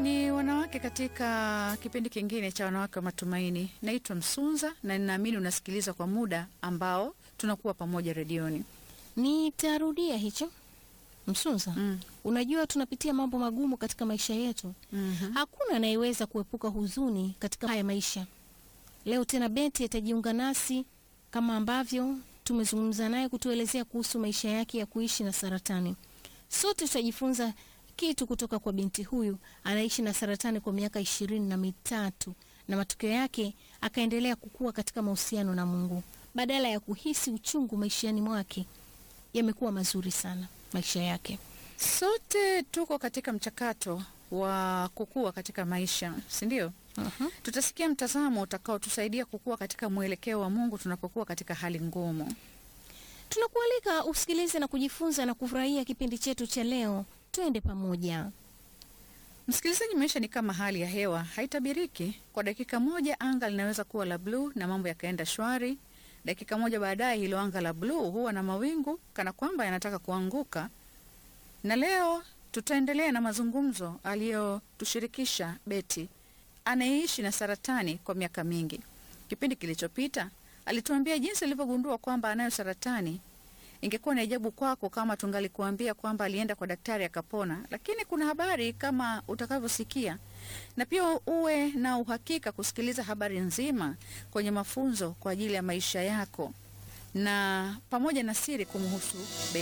ni wanawake katika kipindi kingine cha wanawake wa matumaini. Naitwa Msunza na ninaamini unasikiliza kwa muda ambao tunakuwa pamoja redioni. Nitarudia hicho Msunza. Mm. Unajua tunapitia mambo magumu katika maisha yetu. Mhm. Hakuna anayeweza kuepuka huzuni katika haya maisha. Leo tena Beti atajiunga nasi kama ambavyo tumezungumza naye kutuelezea kuhusu maisha yake ya kuishi na saratani. Sote tutajifunza kitu kutoka kwa binti huyu. Anaishi na saratani kwa miaka ishirini na mitatu na matokeo yake akaendelea kukua katika mahusiano na Mungu. Badala ya kuhisi uchungu maishani mwake, yamekuwa mazuri sana maisha yake. Sote tuko katika mchakato wa kukua katika maisha, si ndio? Mhm. Tutasikia mtazamo utakaotusaidia kukua katika mwelekeo wa Mungu tunapokuwa katika hali ngumu. Tunakualika usikilize na kujifunza na kufurahia kipindi chetu cha leo. Twende pamoja. Msikilizaji, maisha ni kama hali ya hewa, haitabiriki. Kwa dakika moja anga linaweza kuwa la bluu na mambo yakaenda shwari. Dakika moja baadaye hilo anga la bluu huwa na mawingu kana kwamba yanataka kuanguka. Na leo tutaendelea na mazungumzo aliyotushirikisha Beti anayeishi na saratani kwa miaka mingi. Kipindi kilichopita alituambia jinsi alivyogundua kwamba anayo saratani. Ingekuwa ni ajabu kwako kama tungalikuambia kwamba alienda kwa daktari akapona, lakini kuna habari kama utakavyosikia, na pia uwe na uhakika kusikiliza habari nzima kwenye mafunzo kwa ajili ya maisha yako na pamoja na siri kumhusu Beti.